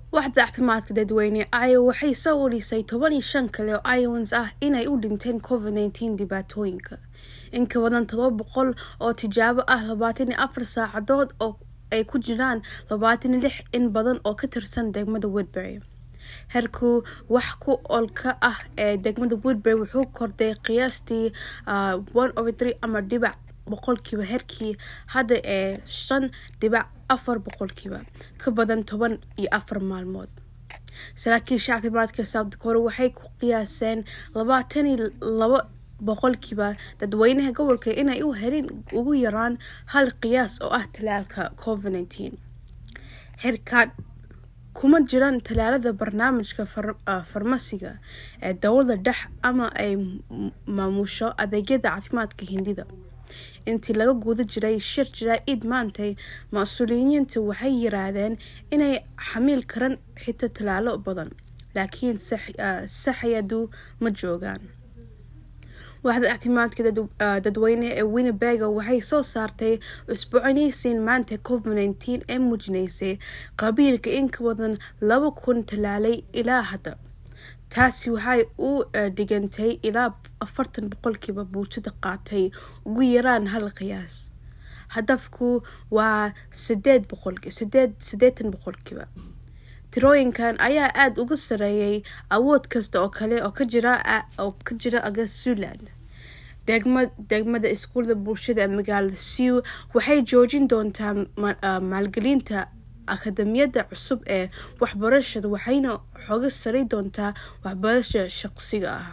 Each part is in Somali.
Waaxda Caafimaadka Dadweyne Iowa waxay soo warisay toban iyo shan kale oo Iowans ah inay u dhinteen Covid-19 dhibaatooyinka. In ka badan todoba boqol oo tijaabo ah labatan iyo afar saacadood oo ay ku jiraan labatan iyo lix in badan oo ka tirsan degmada Woodbury. Heerku wax ku oolka ah ee degmada Woodbury wuxuu kordhay qiyaastii one over three ama dhibac boqolkiiba heerkii hadda ee shan dhibac afar boqolkiiba ka badan toban iyo afar maalmood. Saraakiisha caafimaadka South Dakota waxay ku qiyaaseen labaatan iyo laba boqolkiiba dadweynaha gobolka inay u heleen ugu yaraan hal qiyaas oo ah tallaalka Covid-19. Heerkan kuma jiraan tallaalada barnaamijka farmasiga ee dowladda dhexe ama ay maamusho adeegyada caafimaadka Hindida. Intii laga guda jiray shir jaraa'id maantay, mas'uuliyiintu waxay yiraahdeen inay xamili karaan xitaa tallaalo badan, laakiin saxayadu ma joogaan. Waaxda Caafimaadka Dadweyne ee Winnebago waxay soo saartay cusboonaysiin maanta Covid-19 ee muujinaysay qabiilka in ka badan laba kun tallaalay ilaa hadda. Taasi waxay u dhigantay ilaa afartan boqolkiiba bulshada qaatay ugu yaraan hal qiyaas. Hadafku waa sideed boqolki sideed sideetan boqolkiiba. Tirooyinkan ayaa aad uga sarreeyay awood kasta oo kale oo ka jira oo ka jira aga Zealand. Degmad degmada iskuulada bulshada ee magaalada Sioux waxay joojin doontaa maalgelinta akademiyada cusub ee waxbarashada waxayna xooga sari doontaa waxbarashada shaqsiga ah.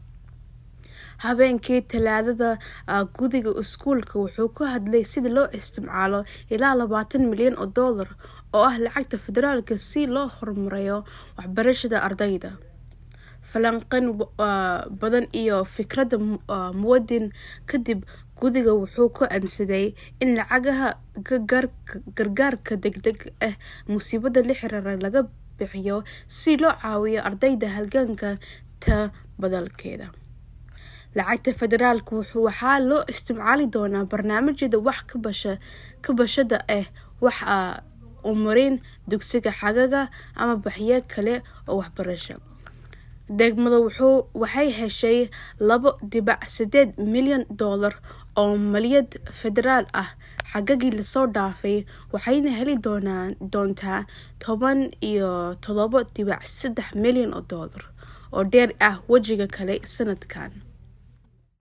Habeenkii Talaadada gudiga iskuulka wuxuu ka hadlay sida loo isticmaalo ilaa labaatan milyan oo dollar oo ah lacagta federaalka si loo horumariyo waxbarashada ardayda. Falanqayn badan iyo fikradda muwaadin kadib gudiga wuxuu ku ansaday in lacagaha gargaarka degdega ah musiibada la xiriira laga bixiyo si loo caawiyo ardayda halganka ta badalkeeda. Lacagta federaalka waxaa loo isticmaali doonaa barnaamijyada wax ka bashada ah wax u marin dugsiga xagaaga ama baxyo kale oo waxbarasho. Degmada wuxuu waxay heshay labo dhibac sideed milyan dollar oo maaliyad federaal ah xagaagii lasoo dhaafay waxayna heli doonaan doontaa toban iyo todoba dhibac saddex milyan oo dollar oo dheer ah wajiga kale sanadkan.